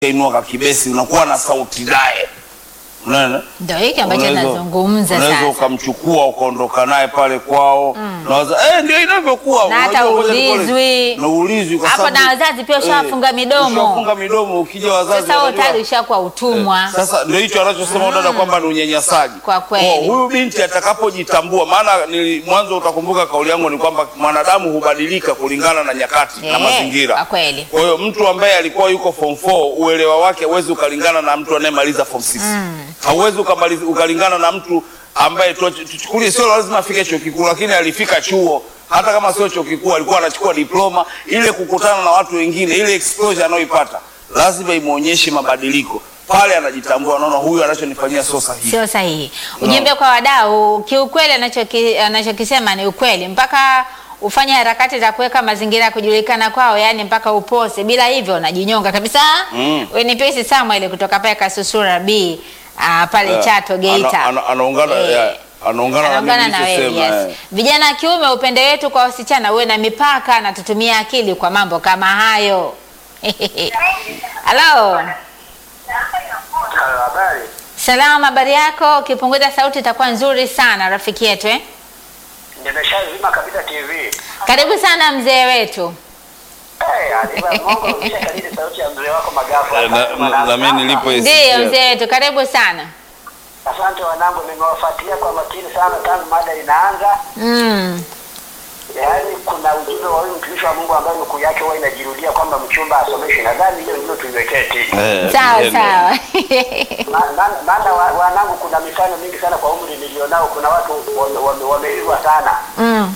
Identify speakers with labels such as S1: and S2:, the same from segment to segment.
S1: inua kakibesi unakuwa na sauti naye unaona
S2: Ndio hiki ambacho
S1: Unaweza-
S2: nazungumza
S1: unaweza
S2: sasa.
S1: ukamchukua ukaondoka naye pale kwao nawaza eh, ndio inavyokuwa
S2: Na hata
S1: Unajua ngoja nikole-
S2: ulizwi.
S1: na ulizwi kwa
S2: Hapo
S1: sababu-
S2: na wazazi pia ushawafunga
S1: eh,
S2: midomo.
S1: ushawafunga midomo ukija wazazi
S2: Sasa huo
S1: wanajua-
S2: tayari ushakuwa utumwa.
S1: sasa ndio hicho anachosema dada kwamba ni unyanyasaji.
S2: Kwa kweli.
S1: huyu binti atakapojitambua, maana ni mwanzo, utakumbuka kauli yangu ni kwamba mwanadamu hubadilika kulingana na nyakati na
S2: Eh,
S1: mazingira.
S2: kwa kweli.
S1: Kwa hiyo mtu ambaye alikuwa yuko form 4 uelewa wake huwezi ukalingana na mtu anayemaliza form 6. Hauwezi ukamaliza ukalingana na mtu ambaye tu- tuchukulie, sio lazima afike chuo kikuu, lakini alifika chuo hata kama sio chuo kikuu, alikuwa anachukua diploma. Ile kukutana na watu wengine, ile exposure anayoipata lazima imwonyeshe mabadiliko pale, anajitambua, anaona huyu anachonifanyia sio sahihi.
S2: Sio sahihi. Ujumbe kwa wadau, kiukweli anachoki- anachokisema ni ukweli, mpaka ufanye harakati za kuweka mazingira ya kujulikana kwao, yani mpaka upose. Bila hivyo unajinyonga kabisa.
S1: Mm.
S2: Wewe ni Pesi Samuel kutoka pale Kasusura B ah, pale
S1: Eh,
S2: Chato Geita.
S1: ana- ana- anaungana
S2: Eh,
S1: eh, anaungana na
S2: anaungana
S1: mimi
S2: na wewe
S1: nilichosema,
S2: yes.
S1: eh.
S2: Vijana wa kiume, upende wetu kwa wasichana uwe na mipaka na tutumie akili kwa mambo kama hayo. Halo,
S3: Habari.
S2: salama, habari yako? Ukipunguza sauti itakuwa nzuri sana rafiki yetu eh?
S3: Nimeshazima kabisa TV.
S2: Karibu sana mzee wetu.
S3: Eh, Aliva Mungu umeshakadiri sauti ya mzee wako Magafu.
S1: Eh, na-
S3: Asante
S1: na-
S3: wanangu.
S1: na mimi nilipo
S3: Ah,
S1: Yes,
S2: Ndiyo
S1: yes.
S2: mzee wetu, karibu sana.
S3: Asante wanangu, nimewafuatilia kwa makini sana tangu mada inaanza.
S2: Mm.
S3: Yaani kuna ujumbe wa huyu mtumishi wa Mungu ambaye nukuu yake huwa inajirudia kwamba mchumba asomeshwe. Nadhani hiyo ndio tuiwekee tiki.
S1: Eh,
S2: Sawa
S1: ndio.
S2: sawa.
S3: Ma- ma- Maana wa- wanangu, kuna mifano mingi sana kwa umri nilionao. Kuna watu wame- wame- wameilwa sana
S2: Mm.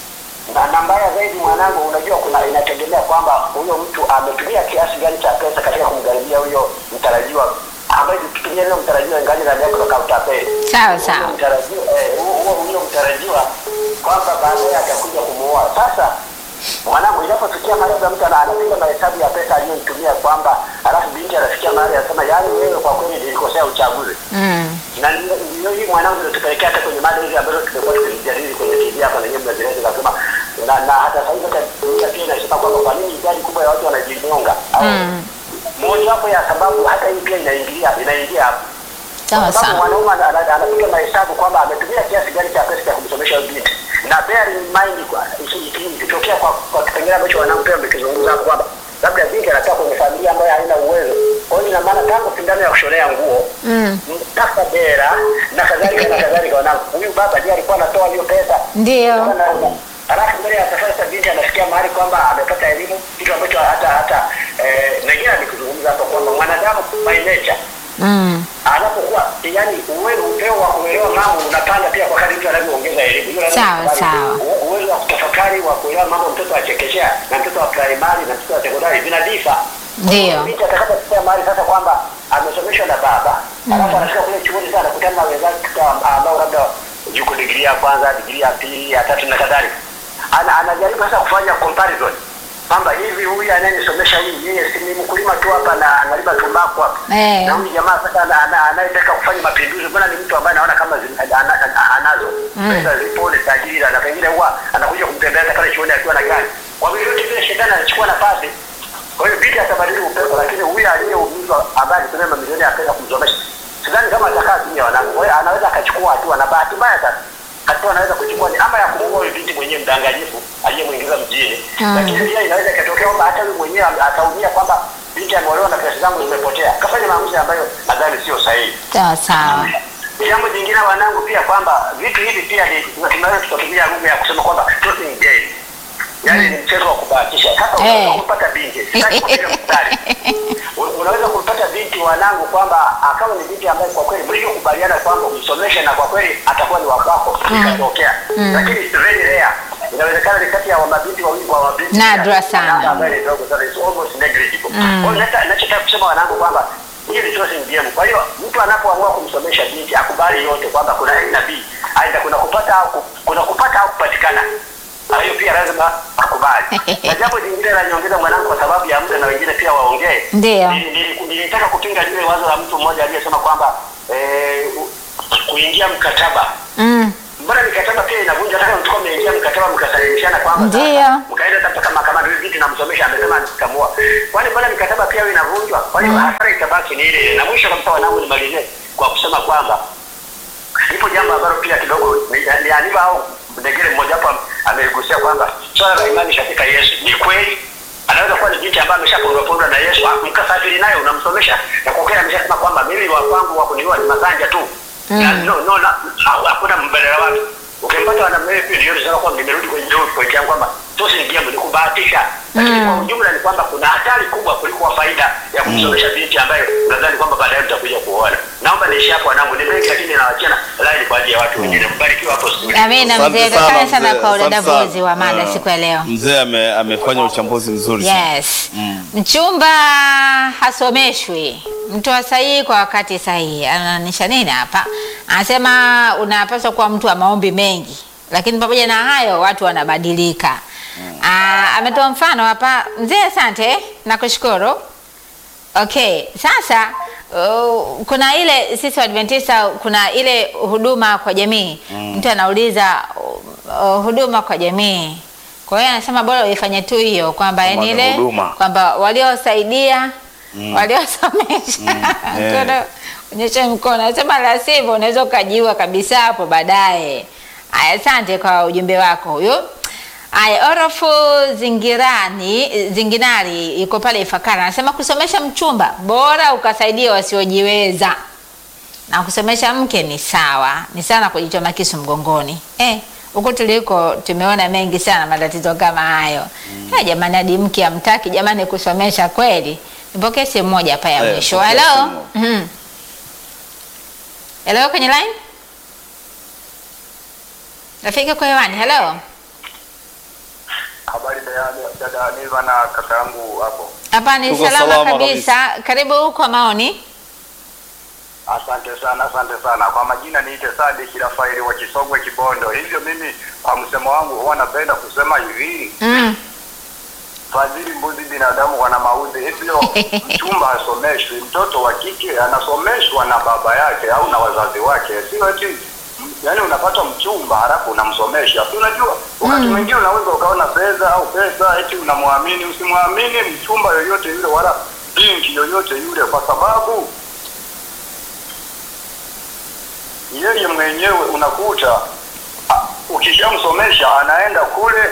S3: na na mbaya zaidi mwanangu, unajua kuna inategemea kwamba huyo mtu ametumia kiasi gani cha pesa katika kumgharimia huyo mtarajiwa, ambaye tukitumia neno mtarajiwa ingali na neno toka utapeli
S2: Sawa sawa.
S3: Huyo mtarajiwa eh, huo huo huyo mtarajiwa kwamba baadaye atakuja kumuoa. Sasa mwanangu, inapofikia mahali labda mtu ana- anapiga mahesabu ya pesa aliyoitumia kwamba, alafu binti anafikia mahali anasema, yaani wewe kwa kweli nilikosea uchaguzi
S2: Mm.
S3: na ndio ndio hii mwanangu ndio tupelekea hata kwenye mada hizi ambazo tumekuwa tukijadili kwenye TV hapa na nyinyi mnazieleza nasema na, na hata sasa hivi hata dunia pia inasema kwamba kwa nini idadi kubwa ya watu wanajinyonga au
S2: Mm.
S3: moja wapo ya sababu hata hii pia inaingilia inaingia hapo
S2: Sawa
S3: kwa sababu
S2: sawa.
S3: mwanaume ana- ana- anapiga mahesabu kwamba ametumia kiasi gani cha pesa cha kumsomesha huyo binti na bear in mind kwa- iki- iki- ikitokea kwa kwa kipengele ambacho wanaume wamekizungumza hapo kwamba labda binti anatoka kwenye familia ambayo haina uwezo kwa hiyo ina maana tangu sindano ya kushonea nguo
S2: Mm.
S3: mpaka dera na kadhalika na kadhalika wanangu huyu baba ndiye alikuwa anatoa hiyo pesa
S2: Ndio.
S3: halafu mbele ya safari sasa binti anafikia mahali kwamba amepata elimu kitu ambacho hata hata eh, nengine nikizungumza hapo kwamba mwanadamu by nature
S2: Mm.
S3: anapokuwa yani uwezo upeo wa kuelewa mambo unapanda pia kwa kadri mtu anavyoongeza elimu. Hiyo lazima
S2: Sawa,
S3: tukubali.
S2: sawa.
S3: U- Uwezo wa kutafakari wa kuelewa mambo mtoto wa chekechea na mtoto wa primary na mtoto wa sekondari vinadifa.
S2: Ndio.
S3: Binti atakapofikia mahali sasa kwamba amesomeshwa na baba alafu anafika kule chuoni sasa anakutana na wenzake ambao labda yuko digrii ya kwanza, digrii ya pili, ya tatu na kadhalika. Ana, anajaribu sasa kufanya comparison kwamba hivi huyu anayenisomesha hii yeye si ni mkulima tu hapa na analima tumbaku hapa
S2: Eh.
S3: na huyu jamaa sasa ana- ana- anayetaka kufanya mapinduzi, mbona ni mtu ambaye anaona kama zin- ana- ana- anazo pesa zipo, ni tajiri, na pengine huwa anakuja kumtembeleza pale chuoni akiwa na gari. Kwa hivyo yote vile shetani anachukua nafasi. Kwa hiyo binti atabadili upepo, lakini huyu aliyeumizwa ambaye alitumia mamilioni ya pesa kumsomesha, sidhani kama atakaa kimya wanangu. Kwa hiyo anaweza akachukua hatua, na bahati mbaya sasa hatua anaweza kuchukua ni ama ya kumuua huyu binti mwenyewe mdanganyifu aliyemwingiza mjini,
S2: Mm.
S3: lakini pia inaweza ikatokea kwamba hata huyu mwenyewe ataumia kwamba binti ameolewa na pesa zangu zimepotea, kafanya maamuzi ambayo nadhani sio sahihi.
S2: Sawa sawa.
S3: Jambo jingine wanangu, pia kwamba vitu hivi pia ni tunaweza tukatumia lugha ya kusema kwamba tossing game, yaani ni mchezo wa kubahatisha. Sasa
S2: Eh.
S3: unaweza kumpata binti, sitaki kupiga mstari, U- unaweza kumpata binti wanangu, kwamba akawa ni binti ambaye kwa kweli mlivyokubaliana kwamba umsomeshe na kwa kweli atakuwa ni wako, ikatokea, lakini it's very rare. Inawezekana ni kati ya mabinti wawili kwa mabinti
S2: Nadra sana.
S3: namba ambayo ni ndogo sana, it's almost negligible.
S2: Mm.
S3: Kwa hiyo nata- nachotaka kusema wanangu kwamba hiyo ni tossing game. Kwa hiyo mtu anapoamua kumsomesha binti akubali yote kwamba kuna A na B, aidha kuna kupata au ku- kuna kupata au kupatikana. Na hiyo pia lazima akubali. na jambo jingine la nyongeza mwanangu, kwa sababu ya muda na wengine pia waongee,
S2: Ndio.
S3: Nili- nili- nilitaka kupinga lile wazo la mtu mmoja aliyesema kwamba eh, u- kuingia mkataba
S2: Mm.
S3: mbona mikataba pia inavunjwa? Hata kama mlikuwa mmeingia mkataba mkasalimishana kwamba sasa
S2: Ndio.
S3: mkaenda hata mpaka mahakamani, huyu binti namsomesha amesema nitamua. Kwani mbona mikataba pia hiyo inavunjwa? Kwa hiyo hasara itabaki ni ile ile. Na mwisho kabisa, wanangu, nimalizie kwa kusema kwamba lipo jambo ambalo pia kidogo ni- ni Aniva au Ndegere mmoja hapo ameligusia kwamba swala la imani katika Yesu ni kweli. Anaweza kuwa ni binti ambaye ameshapondwa pondwa na Yesu, ah, mkasafiri naye unamsomesha, na kwa kweli ameshasema kwamba mimi wa kwangu wa kuniua ni masanja tu na, no, no, na, ha- hakuna mbadala wake. Ukimpata wanaume pia ndio nisema kwamba nimerudi kwenye ndio point yangu kwamba tosi ni jambo ni kubahatisha, lakini kwa ujumla ni kwamba kuna hatari kubwa kuliko faida ya kumsomesha binti ambaye nadhani kwamba baadaye mtakuja kuona. Naomba niishi hapo wanangu, ni mengi lakini nawachana line kwa ajili ya watu wengine. Mbarikiwa hapo studio.
S2: Amina
S1: Asante
S2: mzee,
S1: sana,
S2: asante sana
S1: mzee.
S2: kwa
S1: Asante
S2: udadavuzi
S1: sana.
S2: wa mada
S1: Ah,
S2: siku ya leo.
S1: Mzee ame, amefanya uchambuzi mzuri sana.
S2: Yes. Mchumba hasomeshwi, mtu sahihi kwa wakati sahihi. Anaanisha nini hapa? Anasema unapaswa kuwa mtu wa maombi mengi, lakini pamoja na hayo watu wanabadilika. Ah, ametoa mfano hapa mzee. Asante, nakushukuru. Okay, sasa uh, kuna ile sisi Waadventista kuna ile huduma kwa jamii. Mtu anauliza uh, uh, huduma kwa jamii. Kwa hiyo anasema bora uifanye tu hiyo kwamba
S1: Kama
S2: yani
S1: ni
S2: ile
S1: huduma.
S2: kwamba waliosaidia waliosomesha
S1: eh.
S2: Mtoto, onyesha mkono. Anasema la sivyo unaweza ukajiua kabisa hapo baadaye. Aya, asante kwa ujumbe wako huyo. Aya, Orofu Zingirani Zinginari yuko pale Ifakara anasema kusomesha mchumba bora ukasaidia wasiojiweza, na kusomesha mke ni sawa, ni sana kujichoma kisu mgongoni. Eh, huko tuliko tumeona mengi sana matatizo kama hayo. Eh, jamani, hadi mke amtaki jamani kusomesha kweli. Nipokee simu moja hapa ya
S1: Eh,
S2: mwisho.
S1: pokea
S2: Hello.
S1: simu.
S2: Mhm. Hello kwenye line? Rafiki kwa hewani. Hello.
S3: Habari da- dada Niva na kaka yangu hapo.
S2: Hapa ni
S1: Tuko
S2: salama,
S1: salama
S2: kabisa. Karibu kwa maoni.
S3: Asante sana, asante sana. Kwa majina niite Sadiki Rafaeli wa Kisogwe Kibondo. Hivyo mimi kwa msemo wangu huwa napenda kusema hivi,
S2: Mm.
S3: fadhili mbuzi binadamu wana maudhi. Hivyo mchumba asomeshwi, mtoto wa kike anasomeshwa na baba yake au na wazazi wake, sio eti yaani unapata mchumba halafu unamsomesha. Si unajua wakati mwingine unaweza ukaona fedha au pesa eti unamwamini. Usimwamini mchumba yoyote yule wala binti yoyote yule, kwa sababu yeye mwenyewe unakuta ah, ukishamsomesha anaenda kule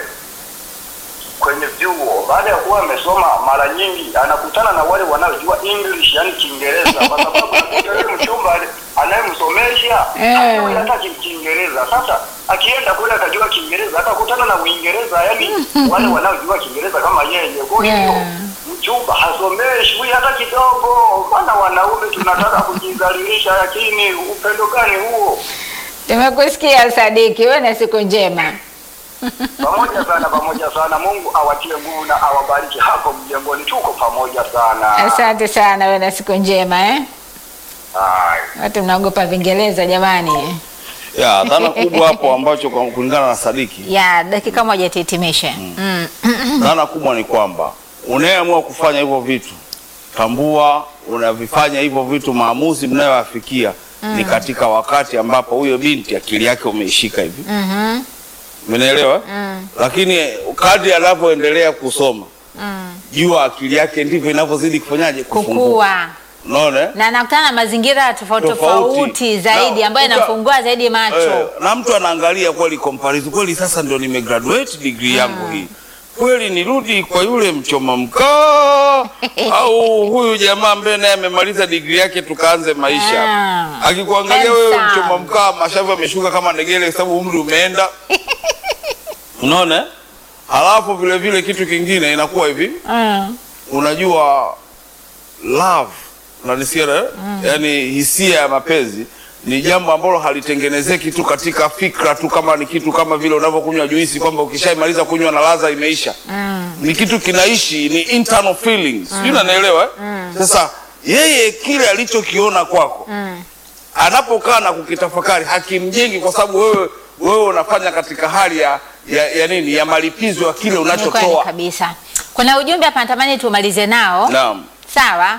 S3: kwenye vyuo. Baada ya kuwa amesoma, mara nyingi anakutana na wale wanaojua English, yani Kiingereza, kwa sababu unakuta yule mchumba ale- anayemsomesha
S2: Eh.
S3: hajui hata Ki- Kiingereza. Sasa akienda kule akajua Kiingereza, atakutana na Uingereza, yani wale wanaojua Kiingereza kama yeye. Kwa hiyo
S2: Yeah.
S3: mchumba hasomeshwi hata kidogo, maana wanaume tunataka kujidhalilisha, lakini upendo gani huo?
S2: Tumekusikia Sadiki, wewe na siku njema.
S3: Pamoja sana, pamoja sana. Mungu awatie nguvu na awabariki hapo mjengoni, tuko pamoja sana.
S2: Asante sana, wewe na siku njema eh.
S3: Haya.
S2: Watu mnaogopa Vingereza jamani.
S1: Ya, dhana kubwa hapo ambacho kwa kulingana na Sadiki,
S2: Ya dakika moja tuhitimishe. Mm.
S1: dhana kubwa ni kwamba unayeamua kufanya hivyo vitu, tambua unavifanya hivyo vitu, maamuzi mnayoyafikia ni katika wakati ambapo huyo binti akili yake umeishika hivi,
S2: Mhm.
S1: umenielewa? Lakini kadri anavyoendelea kusoma, jua akili yake ndivyo inavyozidi kufanyaje, kufunguka.
S2: Kukua
S1: Unaona? eh?
S2: na anakutana na mazingira tofauti
S1: Tofauti.
S2: tofauti zaidi
S1: Na
S2: ambayo
S1: uka-
S2: yanafungua zaidi macho.
S1: Eh, na mtu anaangalia kweli comparison, kweli sasa ndio nimegraduate degree yangu hii, kweli nirudi kwa yule mchoma mkaa au huyu jamaa ambaye naye amemaliza degree yake tukaanze maisha.
S2: Ah.
S1: Akikuangalia wewe
S2: Handsome.
S1: mchoma mkaa, mashavu yameshuka kama ndegele, kwa sababu umri umeenda. Unaona? eh? Halafu vile vile kitu kingine inakuwa hivi,
S2: Mm.
S1: unajua love unanisikia eh? Yaani hisia ya mapenzi ni jambo ambalo halitengenezeki tu katika fikra tu, kama ni kitu kama vile unavyokunywa juisi kwamba ukishaimaliza kunywa na ladha imeisha. Ni kitu kinaishi, ni internal feelings, sijui unanielewa eh? Sasa yeye kile alichokiona kwako anapokaa na kukitafakari hakimjengi, kwa sababu wewe wewe unafanya katika hali ya, ya, ya nini ya malipizo ya kile
S2: Ni kweli
S1: unachotoa.
S2: kabisa. Kuna ujumbe hapa natamani tumalize nao.
S1: Naam.
S2: Sawa.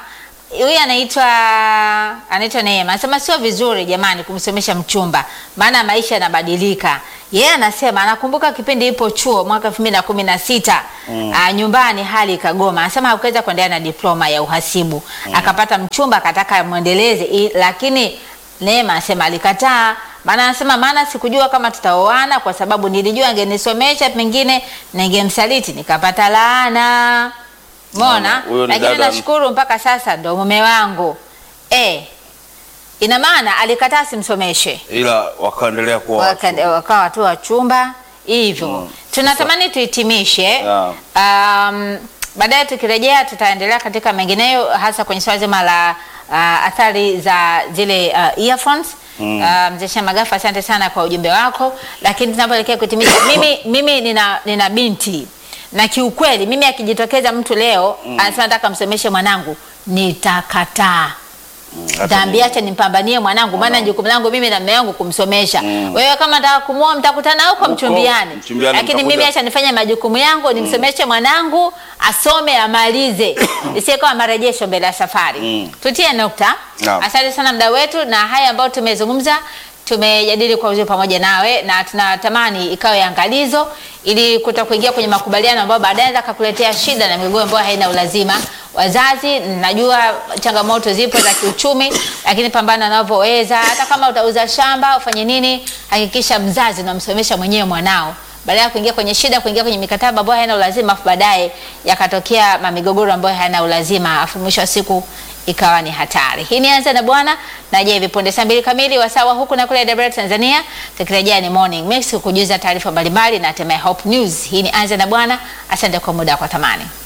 S2: huyu anaitwa anaitwa Neema anasema sio vizuri jamani kumsomesha mchumba, maana maisha yanabadilika. Yeye anasema anakumbuka kipindi ipo chuo mwaka elfu mbili na kumi na sita nyumbani hali ikagoma, anasema hakuweza kuendelea na diploma ya uhasibu akapata mchumba akataka amwendeleze, i- lakini Neema anasema alikataa, maana anasema maana sikujua kama tutaoana kwa sababu nilijua angenisomesha pengine ningemsaliti nikapata laana. Umeona?
S1: Mama, huyo ni
S2: Lakini
S1: dada-
S2: nashukuru mpaka sasa ndo mume wangu. Eh, ina maana alikataa simsomeshe,
S1: ila wakaendelea kuwa
S2: Waka- wakawa tu wachumba hivyo. Tunatamani tuhitimishe.
S1: Yeah.
S2: Um, baadaye tukirejea tutaendelea katika mengineyo, hasa kwenye swala zima la uh, athari za zile uh, earphones. Mm. Uh, mzee Shamagafa, asante sana kwa ujumbe wako, lakini tunapoelekea kuhitimisha, mimi, mimi nina, nina binti na kiukweli mimi akijitokeza mtu leo anasema nataka msomeshe mwanangu, nitakataa Nitaambia acha nimpambanie mwanangu, maana jukumu langu mimi na mume wangu kumsomesha. Wewe kama nataka kumuoa mtakutana huko
S1: Huko,
S2: mchumbiani,
S1: mchumbiani
S2: lakini
S1: mtakuja.
S2: mimi acha nifanye majukumu yangu, nimsomeshe mwanangu asome amalize, isiye kama marejesho mbele ya safari.
S1: Mm.
S2: Tutie nukta.
S1: Naam.
S2: Asante sana mda wetu, na haya ambayo tumezungumza tumejadili kwa uzuri pamoja nawe, na tunatamani ikawe angalizo ili kuta kuingia kwenye makubaliano ambayo baadaye anaweza kakuletea shida na migogoro ambayo haina ulazima. Wazazi, najua changamoto zipo za kiuchumi, lakini pambana unavyoweza. Hata kama utauza shamba ufanye nini, hakikisha mzazi unamsomesha mwenyewe mwanao baada ya kuingia kwenye shida, kuingia kwenye mikataba ambayo haina ulazima, afu baadaye yakatokea mamigogoro ambayo hayana ulazima, afu mwisho wa siku ikawa ni hatari. Hii ni Anza na Bwana na je, vipunde saa mbili kamili wasawa huku na kule Dar es Salaam Tanzania, tukirejea ni Morning Mix kukujuza taarifa mbalimbali na hatimaye Hope News. Hii ni Anza na Bwana. Asante kwa muda wako thamani.